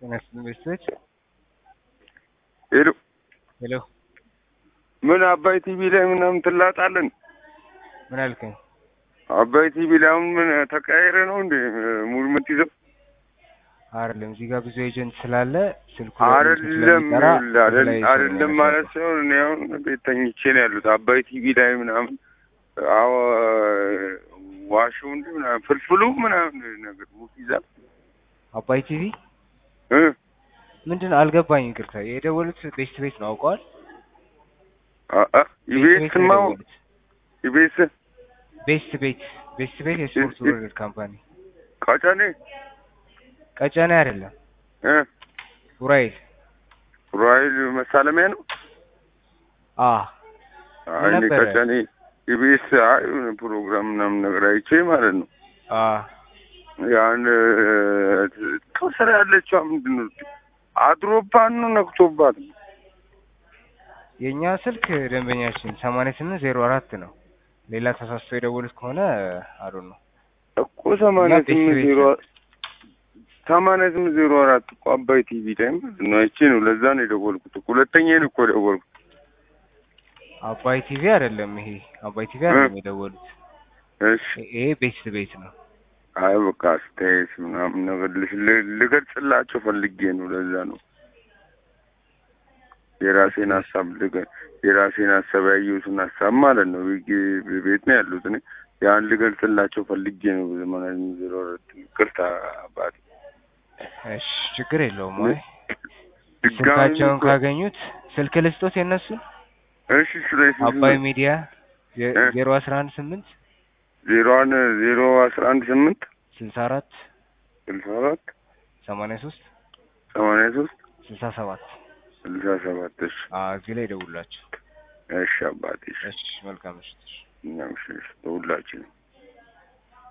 ጤና ይስጥልኝ ቤተሰቦች። ሄሎ ሄሎ ምን አባይ ቲቪ ላይ ምናምን ትላጣለን? ምን አልከኝ? አባይ ቲቪ ላይ አሁን ምን ተቀያይረ ነው እንዴ ሙድ የምትይዘው? አይደለም እዚህ ጋር ብዙ ኤጀንት ስላለ ስልኩ ላይ አይደለም ስለሚጠራ አይደል- ላይ ሰው አይደለም ነው ማለት ሳይሆን እኔ አሁን ቤት ተኝቼ ነው ያሉት አባይ ቲቪ ላይ ምናምን አዎ ዋሹ እንደ ምናምን ፍልፍሉ ምናምን ነገር ሙድ ይዛል አባይ ቲቪ እ ምንድን ነው አልገባኝ። ይቅርታ የደወሉት ቤስት ቤት ነው አውቀዋል። አ- አ ኢቢኤስ ነው ማው የደወሉት። ኢቢኤስ ቤስት ቤት ቤስት ቤት የስፖርት እ- እ- ወርልድ ካምፓኒ ቀጨኔ ቀጨኔ አይደለም እ ኡራኤል ራይል መሳለሚያ ነው አ አይ እኔ ነበረ? ቀጨኔ ኢቢኤስ አይ የሆነ ፕሮግራም ምናምን ነገር አይቼ ማለት ነው አ ያን ከስራ ያለችዋ ምንድን ነው አድሮባት ነው ነክቶባት ነው የእኛ ስልክ ደንበኛችን ሰማንያ ስምንት ዜሮ አራት ነው። ሌላ ተሳስቶ የደወሉት ከሆነ አሉ ነው እኮ ሰማንያ እኛ ቤት ስምንት ቤት ዜሮ ሰማንያ ስምንት ዜሮ አራት እኮ አባይ ቲቪ ላይ ማለት ነው አይቼ ነው ለዛ ነው የደወልኩት እኮ ሁለተኛዬን እኮ የደወልኩት አባይ ቲቪ አይደለም ይሄ አባይ ቲቪ አይደለም የደወሉት እሺ ይሄ ቤስት ቤት ነው። አይ በቃ አስተያየት ምናምን ነገር ልሽ- ል- ልገልጽላቸው ፈልጌ ነው ለዛ ነው የራሴን ሀሳብ ልገ- የራሴን ሀሳብ ያየሁትን ሀሳብ ማለት ነው ቤ- ቤት ነው ያሉት እኔ ያን ልገልጽላቸው ፈልጌ ነው ዘመናዊ ዜሮ አራት ይቅርታ አባቴ እሺ ችግር የለውም። ወይ ድጋሚ ስልካቸውን እኮ- ካገኙት ስልክ ልስጦት የነሱን እሺ ስለዚህ አባይ ሚዲያ እ? ዜሮ አስራ አንድ ስምንት ዜሮዋን ዜሮ አስራ አንድ ስምንት ስልሳ አራት ስልሳ አራት ሰማንያ ሶስት ሰማንያ ሶስት ስልሳ ሰባት ስልሳ ሰባት እሺ እዚህ ላይ ደውላቸው። እሺ አባቴ እሺ እሺ መልካም ምሽት። እሺ። እኛም እሺ እሺ ለሁላችንም